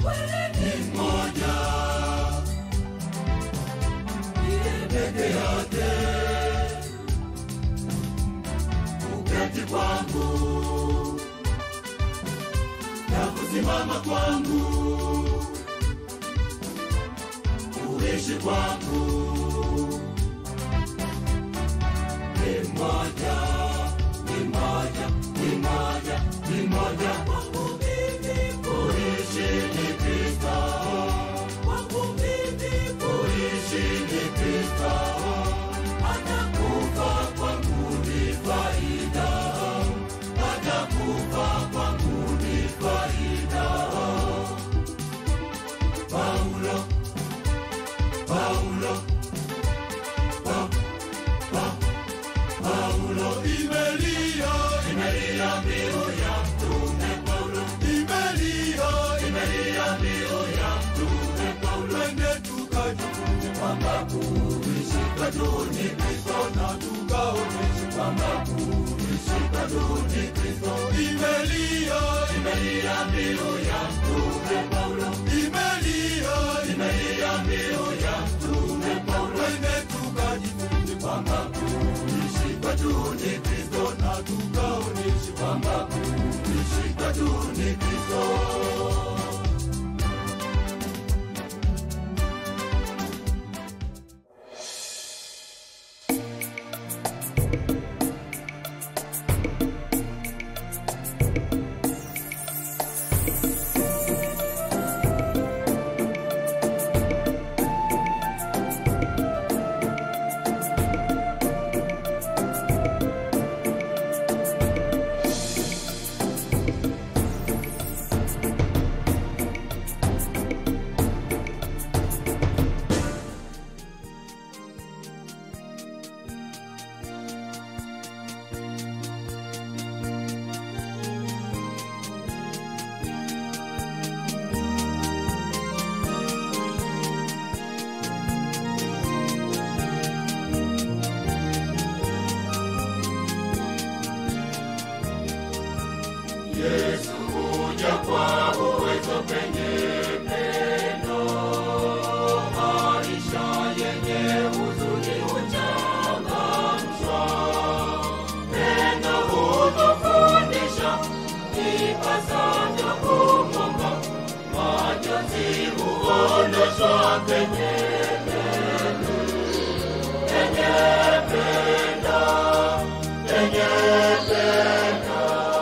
ni mmoja ndiye peke yake kuketi kwangu na kusimama kwangu kuishi kwangu ni mmoja ni mmoja ni mmoja ni mmoja kwangu mimi kuishi ni Kristo kwangu mimi kuishi ni Kristo anakufa kwangu ni faida anakufa kwangu ni faida Paulo Paulo pa, pa, Paulo imelia imelia mbiu ya mtume Paulo imelia imelia mbiu ya mtume Paulo twende tukajifunze kwamba kuishi kwetu ni Kristo na tukaonyeshe kwamba kuishi kwetu ni Kristo imelia imelia mbiu ya mtume Paulo imelia imelia mbiu ya mtume Paulo twende tukajifunze kwamba kuishi kwetu ni Kristo na tukaonyeshe kwamba kuishi kwetu ni Kristo Yesu huja kwa uwezo penye pendo, maisha yenye huzuni huchangamshwa. Pendo hutufundisha ipasavyo kumwomba, majonzi huondoshwa penye pendo, penye pendo, penye pendo.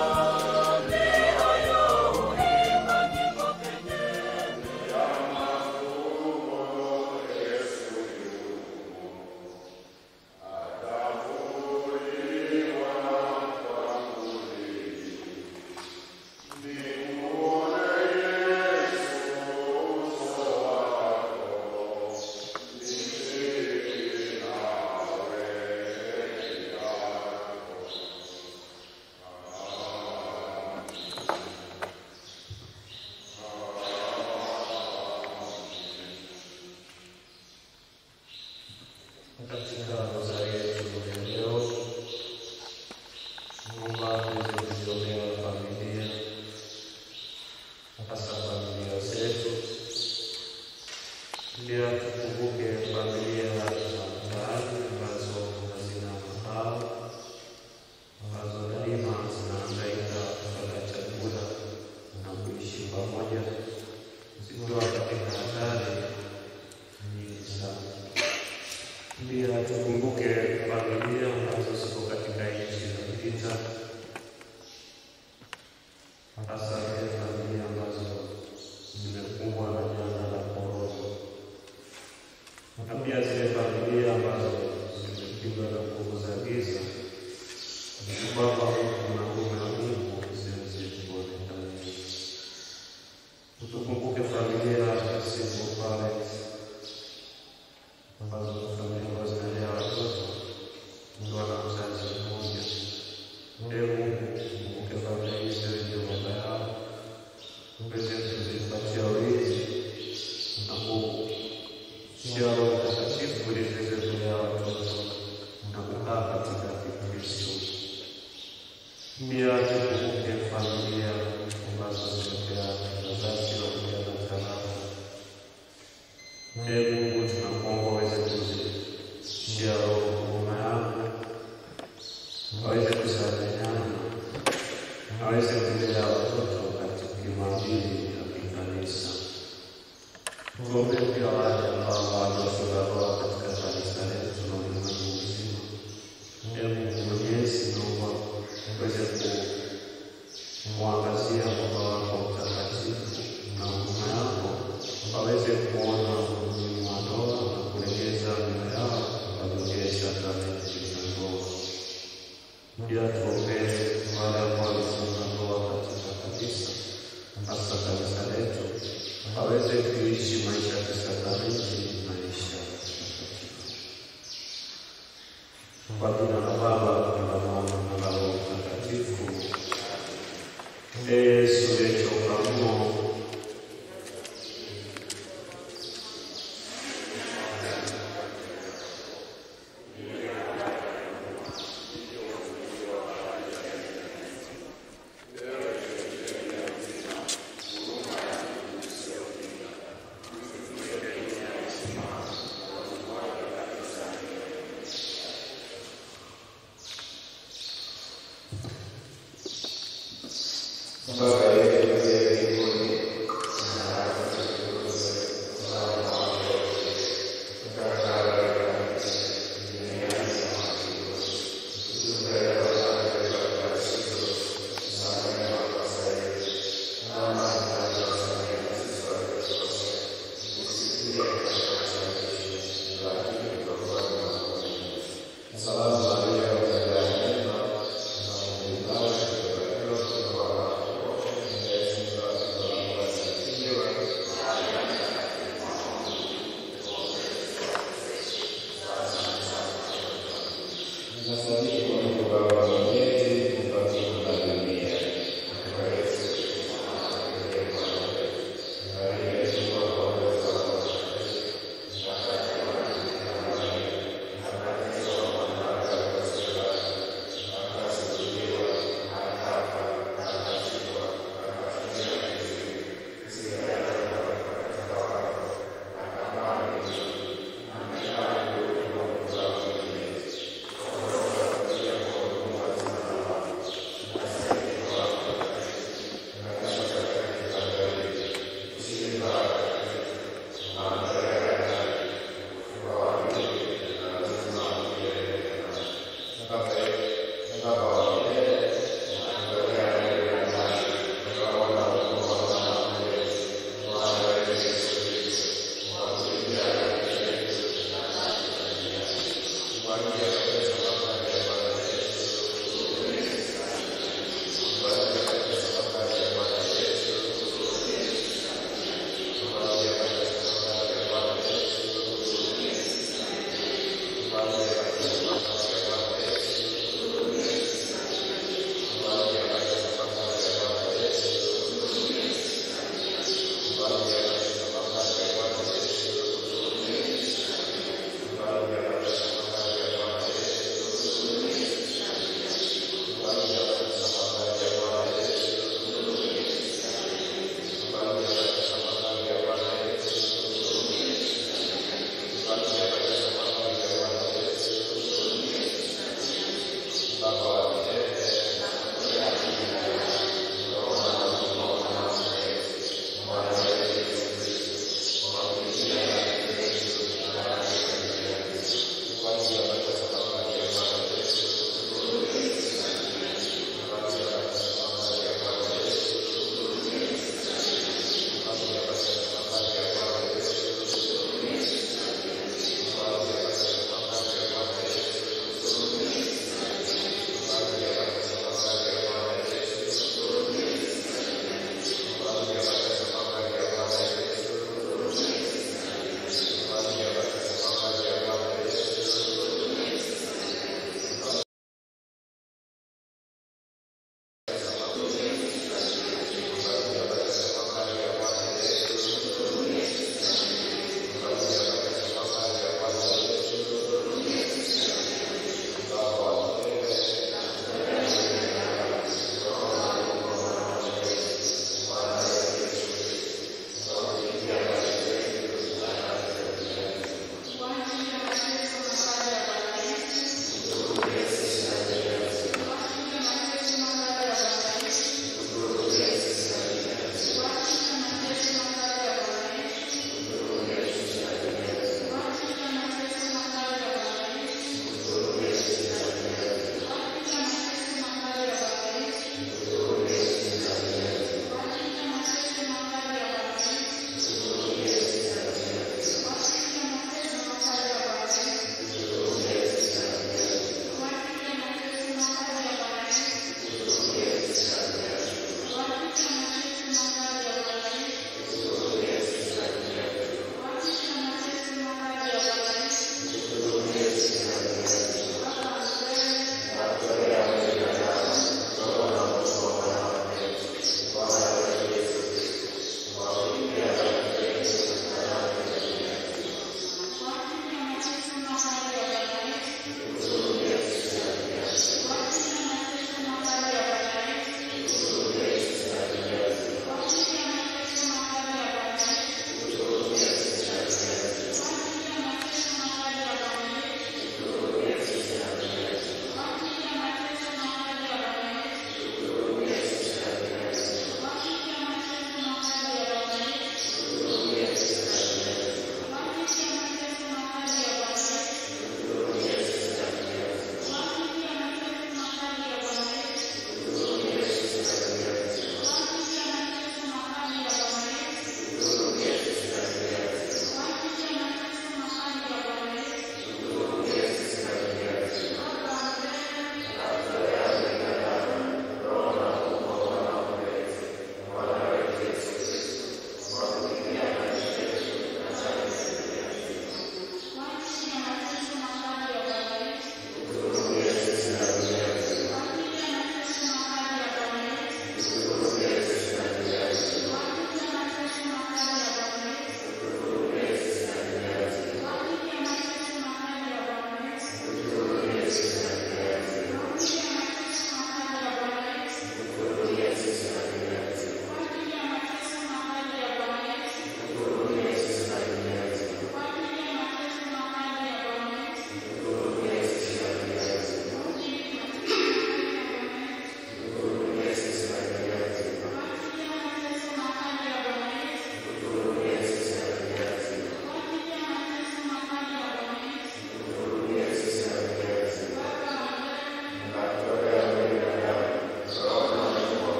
katika rozari yetu ya leo, Mungu zilizotolewa familia, hasa familia zetu, pia tukumbuke familia za mbali ambazo hazina makao, ambazo daima zinahangaika kupata chakula na kuishi pamoja, zikiwa katika hatari nyingi sana. Pia tukumbuke familia ambazo ziko katika nchi za vita, hasa zile familia ambazo zimekumbwa na janga la korona, na pia zile familia ambazo zimepigwa na nguvu za giza, kwamba kuna nguvu ya Mungu zinazidi kuonekana. Tukumbuke familia Tuombee pia wale ambao hawajafunga ndoa katika kanisa letu na ulimwengu mzima. Ee Mungu Mwenyezi, naomba uweze kumwangazia Baba wako mtakatifu na huruma yako, waweze kuona umuhimu wa ndoa na kulegeza mioyo yao, wajongee sakramenti za ndoa. Pia tuombee wale ambao walifunga ndoa katika kanisa, hasa kanisa letu, waweze kuishi maisha ya kisakramenti, maisha matakatifu. Kwa jina la Baba na la Mwana na la Roho Mtakatifu. Ee Yesu uliyechoka Baba yetu uliye mbinguni, Nasadiki Mungu Baba mwenyezi, muumba mbingu na dunia.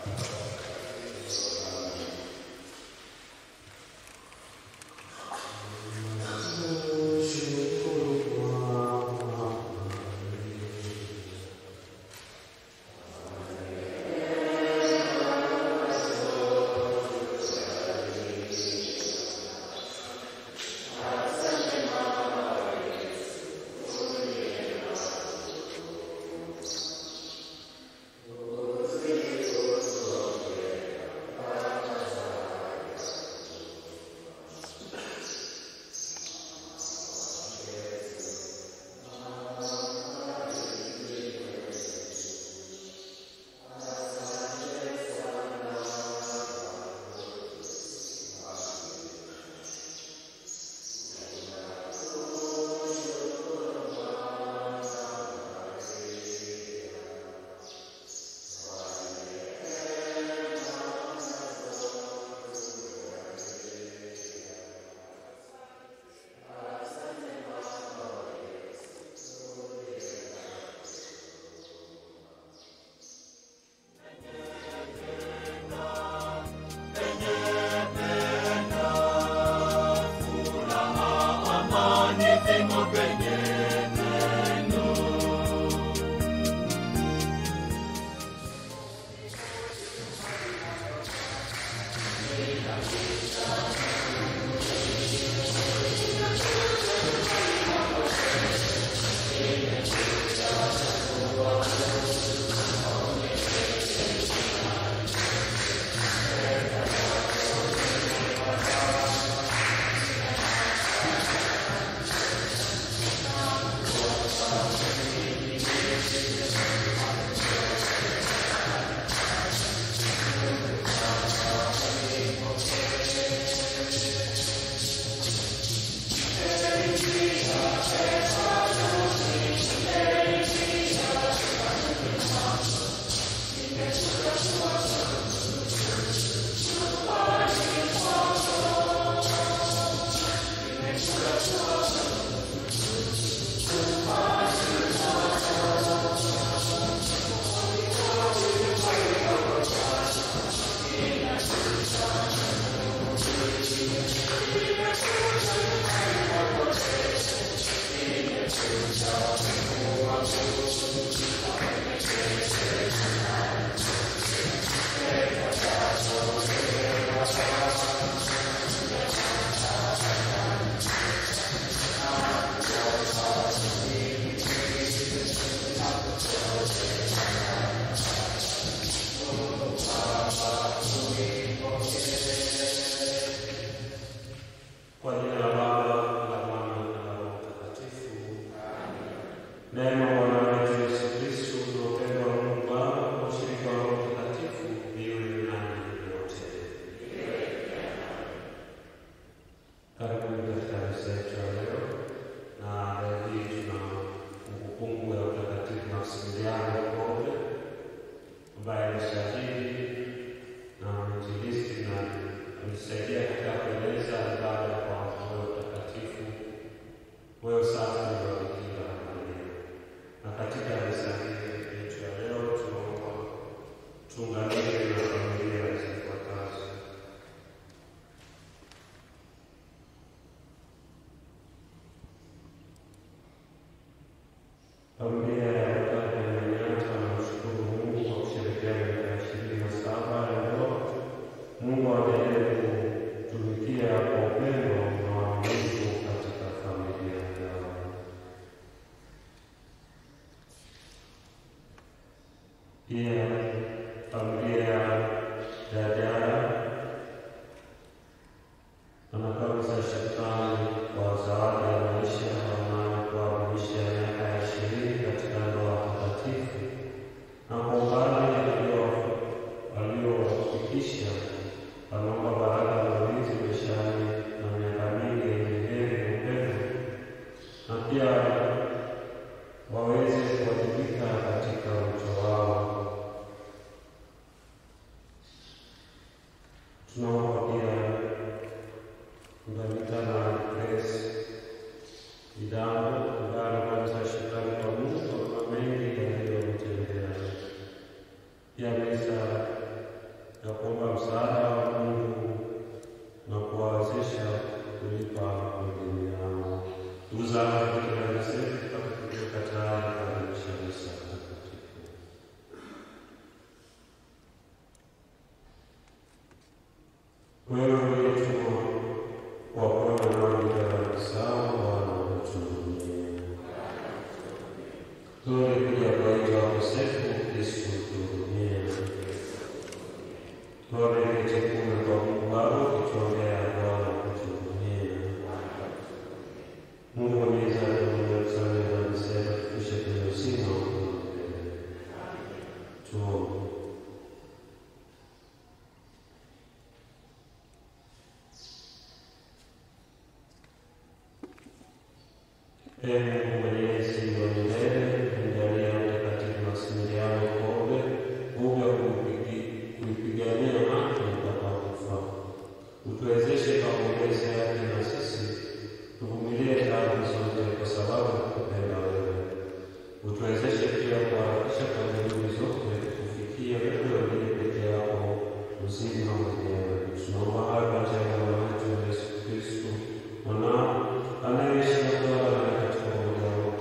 Kwa jina la Baba la Mwana na la Roho Mtakatifu. Neema ya Bwana wetu Yesu Kristo na upendo wa Mungu Baba na ushirika wa Roho Mtakatifu viwe nanyi nyote. Karibuni katika misa yetu ya leo, na leo hii tuna kumbukumbu ya Mtakatifu Maksimiliano Kolbe ambaye ni shahidi na mwinjilisti na alisaidia katika kueleza ibada kwa moyo mtakatifu, moyo safi na wa Bikira Maria. Na katika misa hii yetu ya leo tunaomba tuunganike na familia zifuatazo. Familia ya Wakati ya Manyata wanamshukuru Mungu kwa kushirikiana miaka ishirini na saba ya ndoa. Mungu aendelee kutumikia kwa upendo na uaminifu katika familia yao. Pia familia ya Jara wanakabisa shukrani kwa zawadi ya maisha wanayo kuadhimisha miaka ya ishirini katika ndoa takatifu na kwa umbali walio- waliofikisha wanaomba baraka na ulinzi maishani na miaka mingi yenye heri na upendo, na pia waweze kuwajibika katika wito wao. Tunaomba pia kuunganika Grace Idambo ambaye anapata shukrani kwa Mungu kwa mengi yaliyomtendea. Pia misa ya kuomba msaada wa Mungu na kuwawezesha kulipa madeni yao. Ndugu zangu, katika Yosefu tutakapokuwa tayari kuadhimisha misa takatifu. Wewe uliyetumwa kuwaponya wenye dhambi zao, Bwana utuhurumie. Tulikuja kuwaita wakosefu, Kristo utuhurumie. Tuombee chakula kwa Mungu Baba, ukituombea Bwana utuhurumie. Mungu mwenyezi atuongoze kusamehe dhambi zetu, tufikishe kwenye uzima wa milele. Tuombe. Ee Mungu mwenyezi wa milele, mjalie Mtakatifu Maksimiliano Kolbe nguvu ya kuipigi- kuipigania haki mpaka kufa. Utuwezeshe kwa maombezi yake na sisi tuvumilie taabu zote kwa sababu ya kukupenda wewe. Utuwezeshe pia kuharakisha kwa juhudi zote kufikia wewe uliye peke yako uzima mwenyewe. Tunaomba hayo kwa njia ya Bwana wetu Yesu Kristo mwanao anayeishi na kutawala nawe katika umoja wa Roho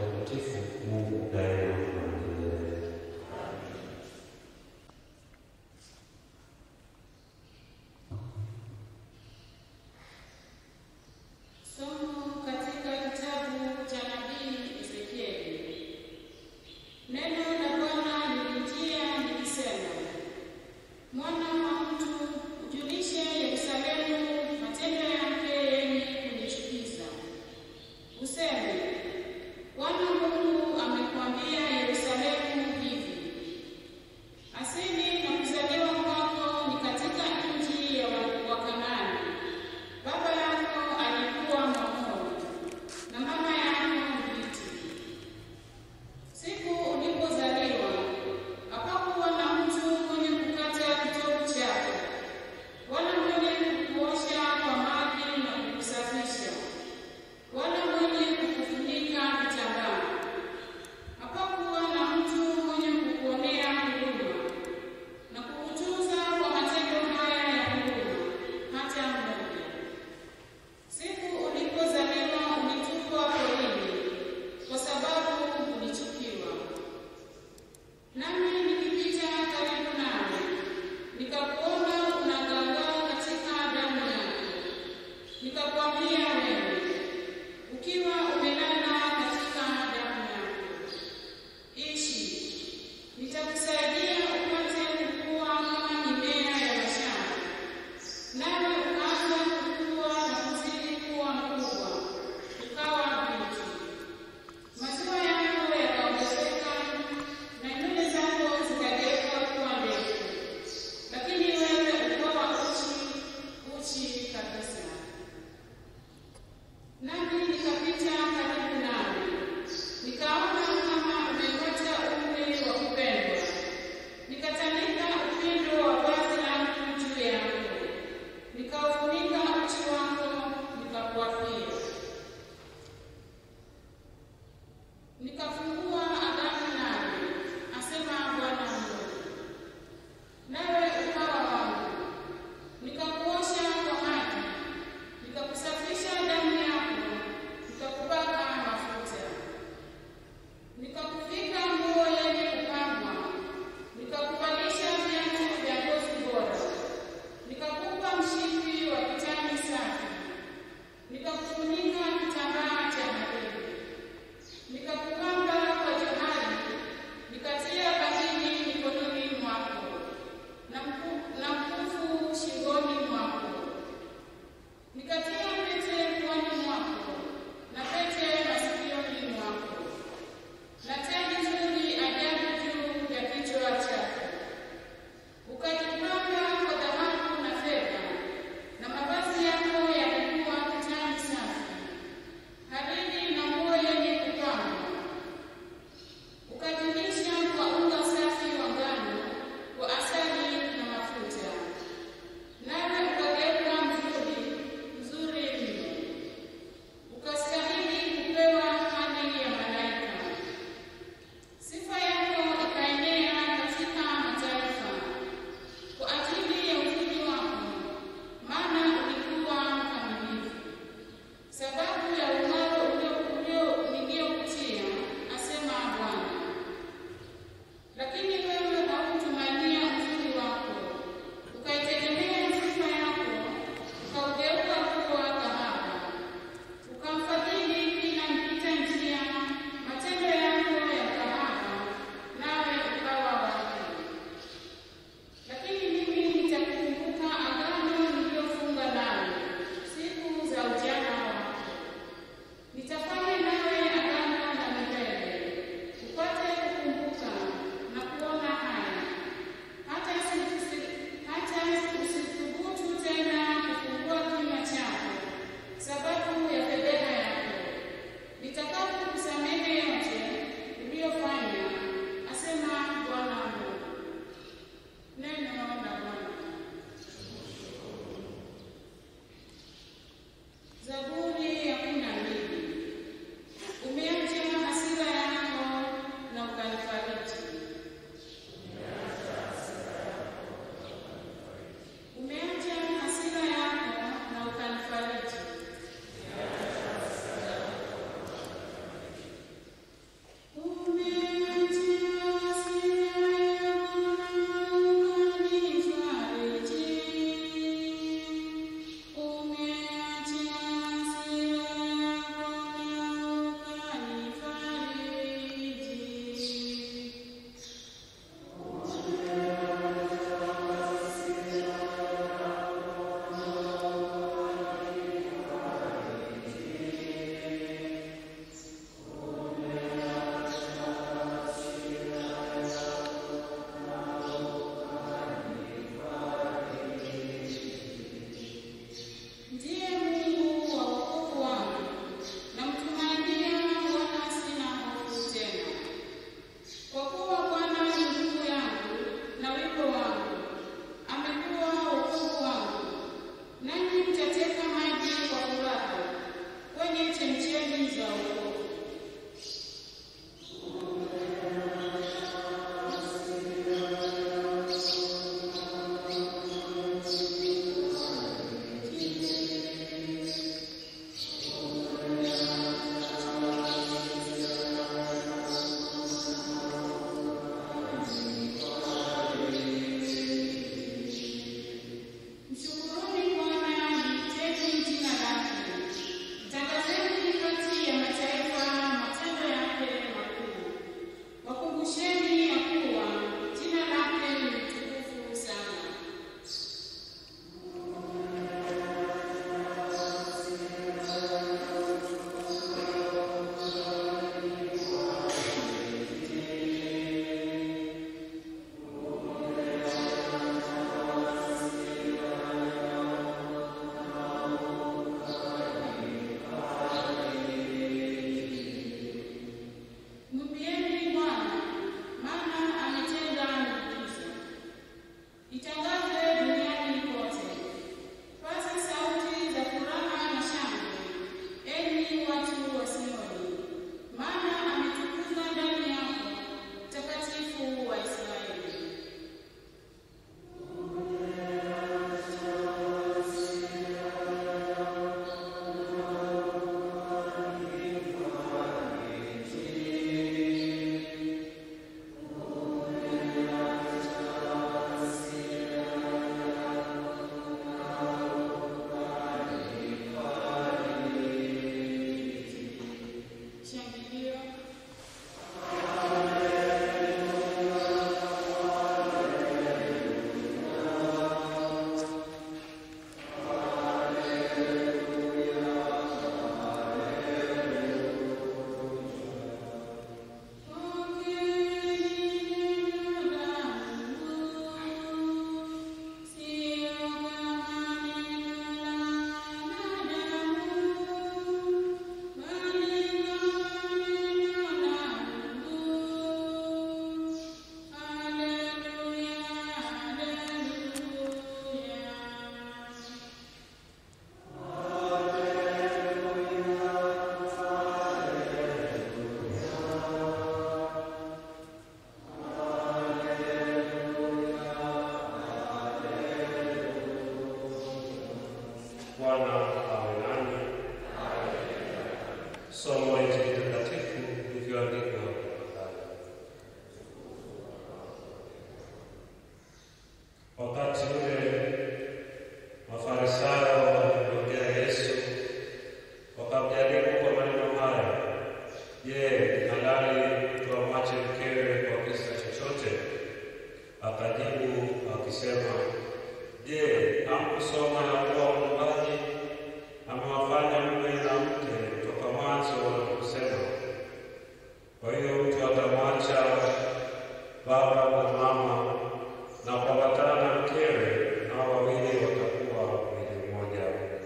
Wakati ule Mafarisayo walimwendea Yesu wakamjaribu kwa maneno haya, Je, ni halali mtu amwache mkewe kwa kisa chochote? Akajibu akisema, Je, hamkusoma ya kuwa Muumbaji amewafanya mume na mke toka mwanzo waliposema, kwa hiyo mtu atamwacha baba na mama na kuambatana na mkewe, nao wawili watakuwa mwili mmoja.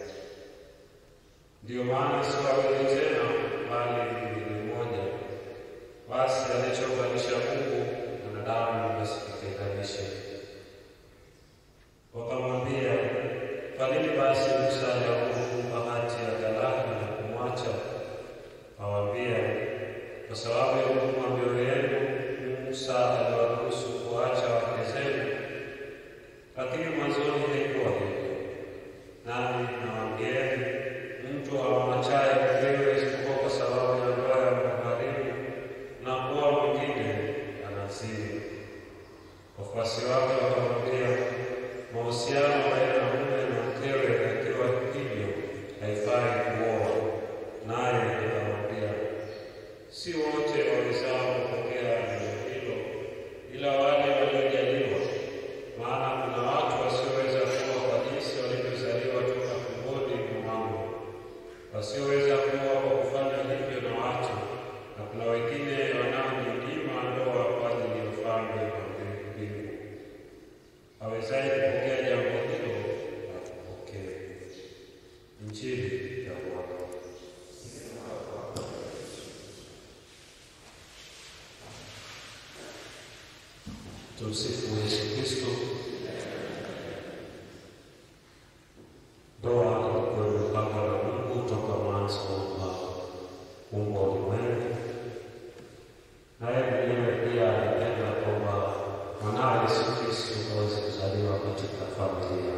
Ndiyo maana si wawili tena, bali mwili mmoja. Basi alichounganisha Mungu, mwanadamu asikitenganishe. Wakamwambia, kwa nini basi Musa aliamuru hati ya talaka na kumwacha? Awaambia, kwa sababu ya huruma mioyo yenu, Musa aliwaruhusu kuacha wake zenu, lakini mwanzoni haikuwa hivyo. Nami nawaambieni, mtu amwachaye mkewe isipokuwa kwa sababu ya ndoa ya maharimu na kuwa mwingine anazini. Wafuasi wake wakamwambia, mahusiano baina ya mume na mkewe yakiwa hivyo haifai kuoa. Naye akamwambia, si wote wawezao kupokea neno hilo, ila wale waliojaliwa. Maana kuna watu wasioweza kuoa kwa jinsi walivyozaliwa toka tumboni mwa mama, wasioweza kuoa kwa kufanya hivyo na watu, na kuna wengine wanaojinyima ndoa kwa ajili ya ufalme wa mbingu. Awezaye kupokea jambo hilo atupokee. Injili ya Bwana. Tumsifu Yesu Kristo. Ndoa ilikuwa imepangwa na Mungu toka mwanzo wa kuumba ulimwengu, naye mwenyewe pia alipenda kwamba mwanawe Yesu Kristo aweze kuzaliwa katika familia.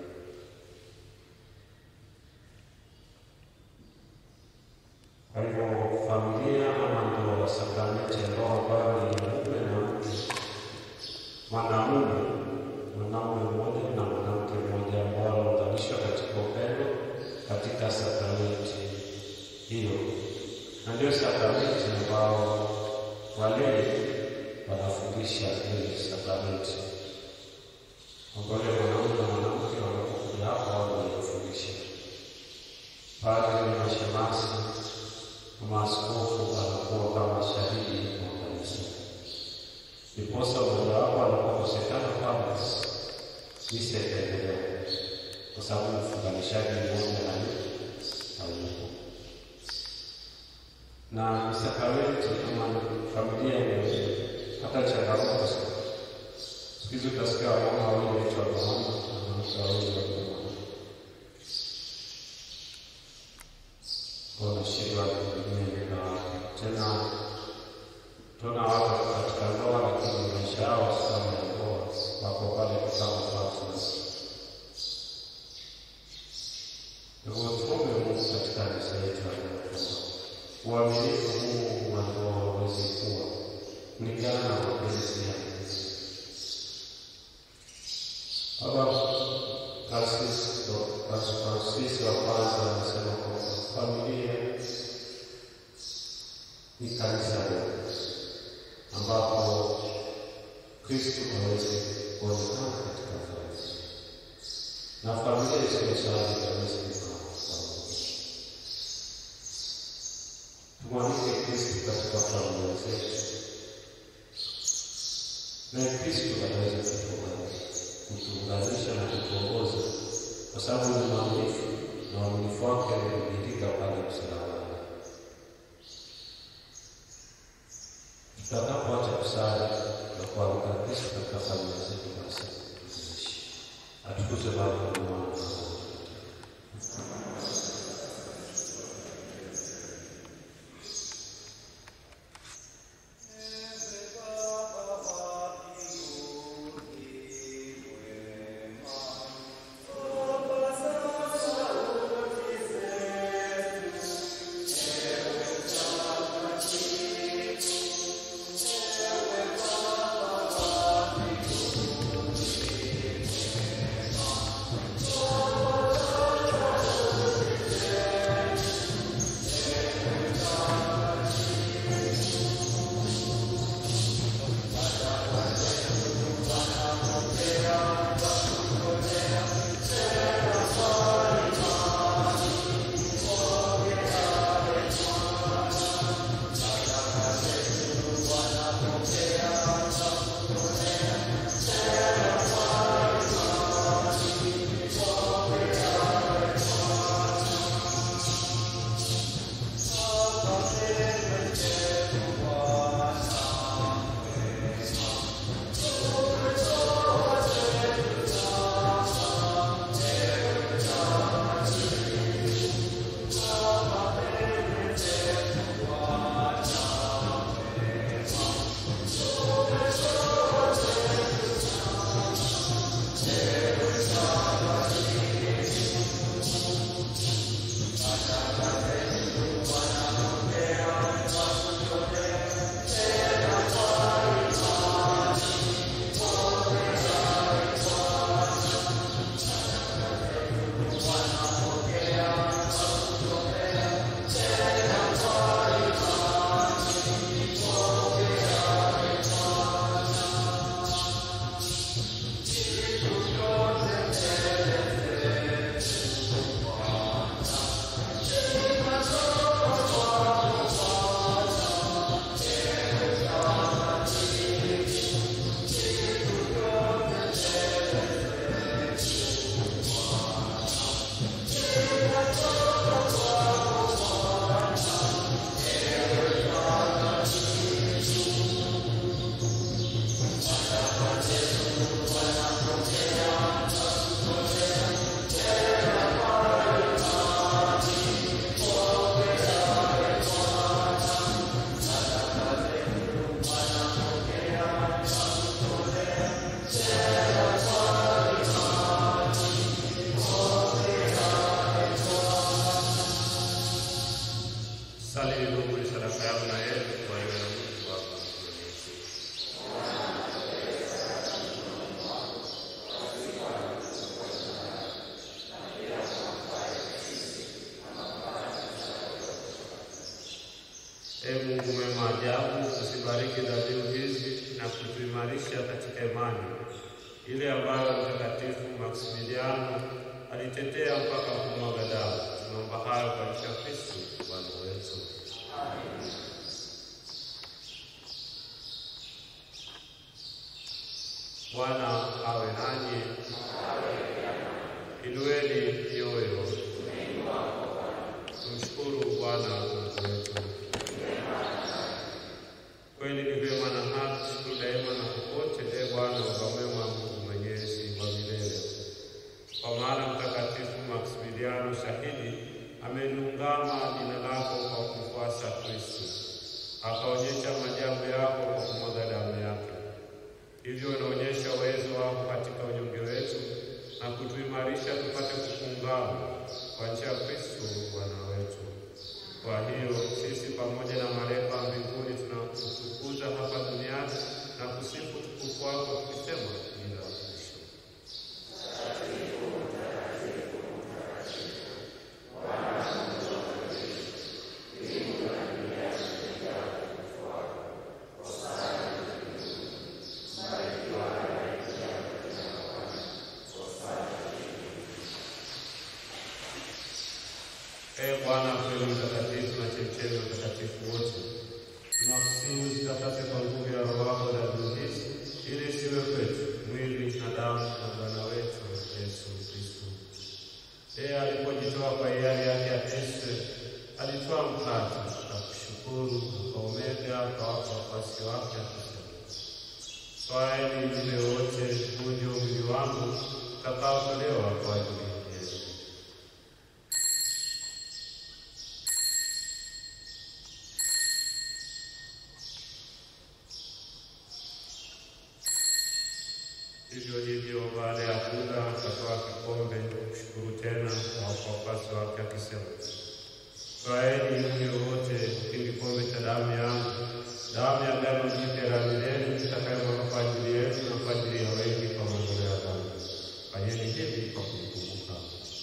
Kwa hivyo familia ama ndoa, sakramenti ya ndoa ambayo ni mume na mke mwanamume mwanaume mmoja na mwanamke mmoja ambao wanaunganishwa katika upendo katika sakramenti hiyo, na ndio sakramenti ambao walei wanafundisha ile sakramenti ambao mwanaume na mwanamke wanapokuja hapo wao wanafundisha padri na shemasi maaskofu anakuwa kama shahidi wa kanisa ndiposa mojawapo anapokosekana kabla misa itaendelea, kwa sababu mfunganishaji mmoja na hayupo. Na sakramenti kama familia imepata changamoto sana. Siku hizi utasikia wamama wawili waitwa mama na wanawake wawili waitwa mama, wanashindwa kutumia na tena tuna watu katika ndoa lakini maisha yao sasa ya ndoa wako pale kama partners. Hivyo tuombe Mungu katika kanisa yetu ya Mungu. Uaminifu huu wa ndoa uweze kuwa kulingana na mapenzi ya Mungu. Baba Francisco Francisco wa kwanza anasema kwamba familia ni kanisa letu ambapo Kristo aweze kuonekana katika kanisa na familia isiyosali aweze kukaa pamoja. Tumwalike Kristo katika familia zetu, naye Kristo anaweza kutuunganisha na kutuongoza, kwa sababu ni mwaminifu na uaminifu wake umedhihirika pale msalabani. tutakapoacha kusali na kualika Kristo katika familia zetu, basi tutaishi. Atukuzwe Baba na Mwana na Roho Mtakatifu. Thank tubariki dhabihu hizi na kutuimarisha katika imani ile ambayo Mtakatifu Maksimiliano alitetea mpaka kumwaga damu. Tunaomba hayo kwa njia ya Kristo Bwana wetu. Bwana awe nanyi. Inueni mioyo. Tumshukuru Bwana Mungu wetu. Kweli ni vyema na haki siku daima na popote, e Bwana Baba mwema, Mungu mwenyezi wa milele. Kwa maana Mtakatifu Maksimiliano shahidi ameliungama jina lako kwa kumfuasa Kristo, akaonyesha maajabu yako kwa kumwaga damu yake. Hivyo unaonyesha uwezo wako katika unyonge wetu na kutuimarisha tupate kukuungama kwa njia ya Kristo Bwana wetu. Kwa hiyo sisi pamoja na malaika wa mbinguni tunakutukuza hapa duniani na kusifu utukufu wako tukisema bila mwisho. Ee Bwana kweli mtakatifu na chemchemi ya utakatifu wote, tunakusihi uzitakase kwa nguvu ya Roho wako dhabihu hizi, ili isiwe kwetu mwili na damu na Bwana wetu Yesu Kristo. Yeye alipojitoa kwa hiari yake ateswe, alitoa mkate na kushukuru, akaumega, akawapa wafuasi wake akisema, twaeni mle wote, huu ndio mwili wangu utakaotolewa kwa ajili yenu. Hivyo hivyo baada ya kula akatoa kikombe kushukuru tena kwa wafuasi wake akisema, twaeni mnywe wote, hiki ni kikombe cha damu yangu, damu ya agano jipya la milele itakayomwagwa kwa ajili yenu na kwa ajili ya wengi kwa maondoleo ya dhambi. Fanyeni hivi kwa kunikumbuka.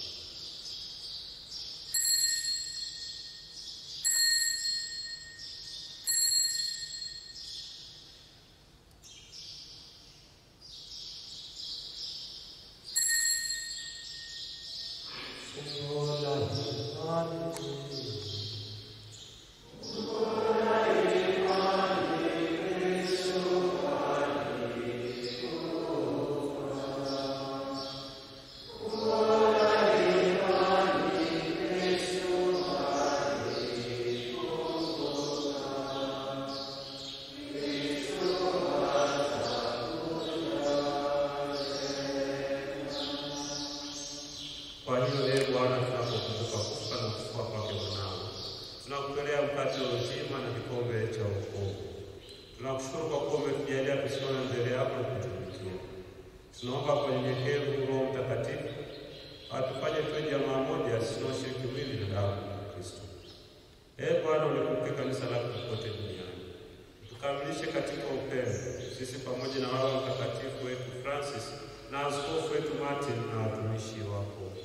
Kwa hiyo ee Bwana, tunapokumbuka kufa na kufua kwake mwanao, tunakutolea mkate wa uzima na kikombe cha wokovu. Tunakushukuru kwa kuwa umetujalia tusimame mbele yako na kutumikia. Tunaomba kwa unyenyekevu Roho Mtakatifu atufanye tuwe jamaa moja tunaoshiriki mwili na damu ya Kristo. Ee Bwana, ulikumbuke kanisa lako popote duniani, tukamilishe katika upendo, sisi pamoja na wao mtakatifu wetu Francis na askofu wetu Martin na watumishi wako wote.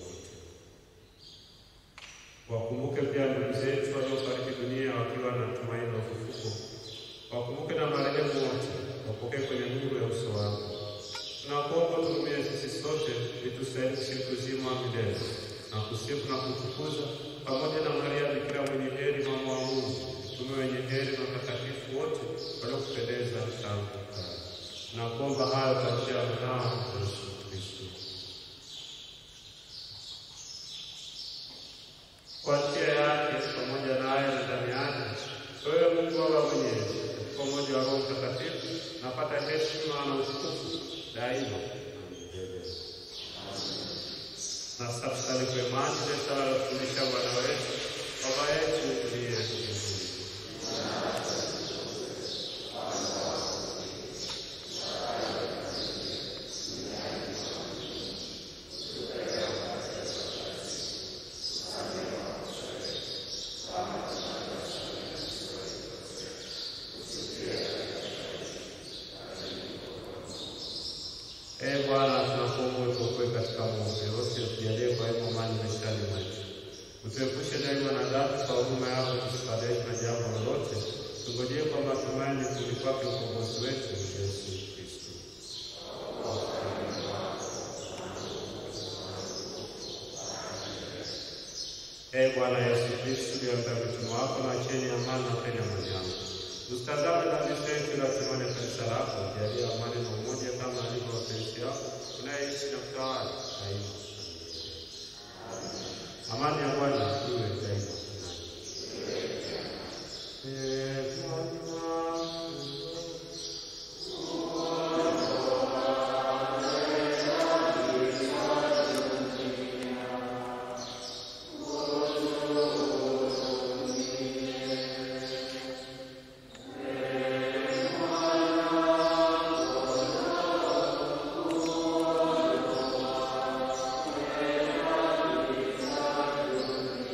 Wakumbuke pia ndugu zetu waliofariki dunia wakiwa na tumaini la ufufuko. Wakumbuke na marehemu wote, wapokee kwenye nuru ya uso wako. Tunakuomba tuhurumie sisi sote, itusaidie kushiriki uzima wa milele na kusifu na kutukuza pamoja na Maria Bikira mwenye heri, mama wa Mungu, mtume wenye heri na watakatifu wote waliokupendeza tangu kale. Tunakuomba hayo kwa njia ya mwanao Yesu Kristo. Kwa njia yake pamoja naye na ndani yake, wewe Mungu Baba mwenyezi, katika umoja wa Roho Mtakatifu, napata heshima na utukufu daima na milele. Na sasa tusali kwa imani ile sala ya kufundisha Bwana wetu, Baba yetu uliye mbinguni. Ee Bwana, tunakuomba utuokoe katika maovu yote, utujalie kwa hivyo amani maishani mwetu, utuepushe daima na dhambi, kwa huruma yako tusifadhaishwe na jambo lolote, tungojee kwa matumaini kurudi kwake ukombozi wetu Yesu Kristo. Ee Bwana Yesu Kristo, uliambia mitume wako na cheni amani na peni amani yako. Usitazame dhambi zetu, ila tumane kanisa lako, jalia amani na umoja kama alivyo mapenzi yako, unayeishi na kutawala daima. Amani ya Bwana iwe daima. Ee Bwana, Amen.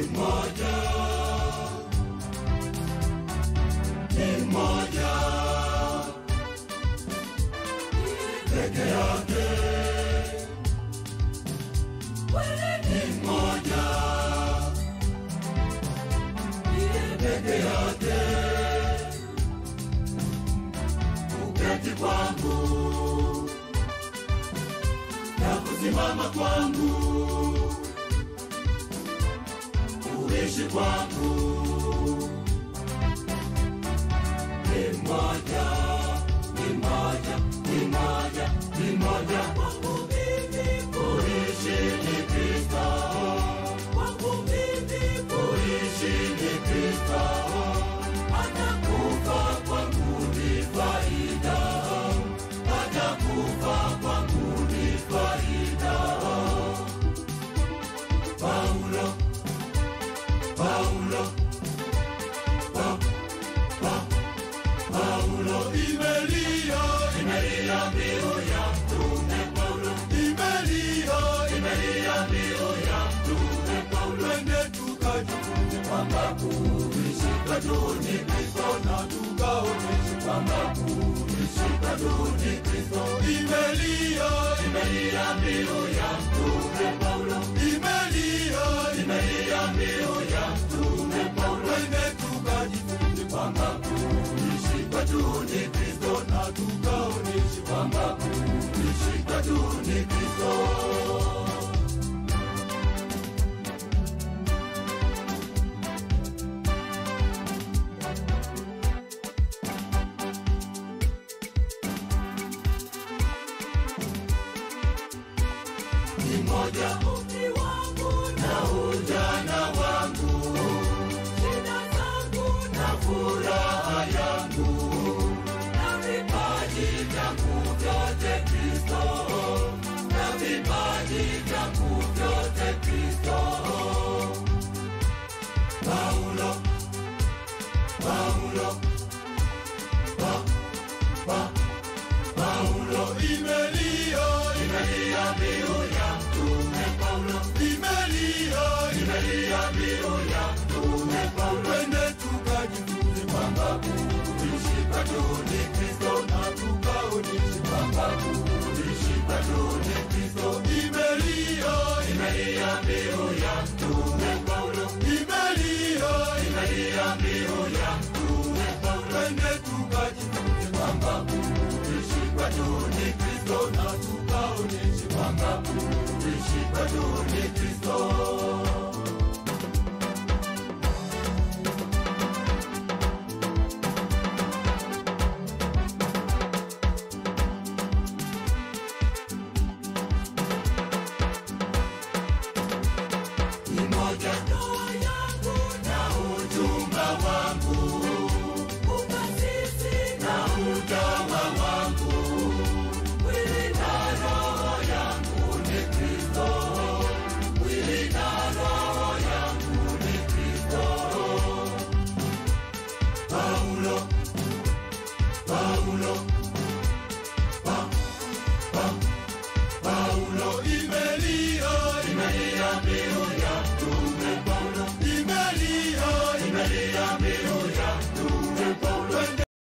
mmoja, ni mmoja peke yake, ni mmoja peke yake, kuketi kwangu na kusimama kwangu, kuishi kwangu ni moja, ni moja, ni moja, ni moja kwangu mimi, kuishi ni Kristo, kwangu mimi, kuishi ni Kristo, atakufa kwangu ni faida, atakufa kwangu ni faida. Paulo, Paulo, pa, pa, Paulo imelia, imelia mbiu ya mtume Paulo, imelia, imelia mbiu ya mtume Paulo. Twende tukajifunze kwamba kuishi kwetu ni Kristo na tukaonyeshe kwamba kuishi kwetu ni Kristo. Imelia, imelia mbiu ya mtume Paulo, imelia, imelia mbiu ya mtume Paulo. Twende tukajifunze kwamba kuishi kwetu ni Kristo na tukaonyeshe kwamba kuishi kwetu ni Kristo. ni moja umri wangu na ujana wangu, shida zangu na furaha yangu, na vipaji vyangu vyote Kristo, na vipaji vyangu vyote Kristo. Paulo, Paulo, pa, pa, Paulo imelia, imelia mbiu ya mtume Paulo, imelia, imelia mbiu ya mtume Paulo. Twende tukajifunze kwamba kuishi kwetu ni Kristo na tukaonyeshe kwamba kuishi kwetu ni Kristo. Imelia, imelia mbiu ya mtume Paulo, imelia, imelia mbiu ya mtume Paulo. Twende tukajifunze kwamba kuishi kwetu ni Kristo na tukaonyeshe kwamba kuishi kwetu ni Kristo.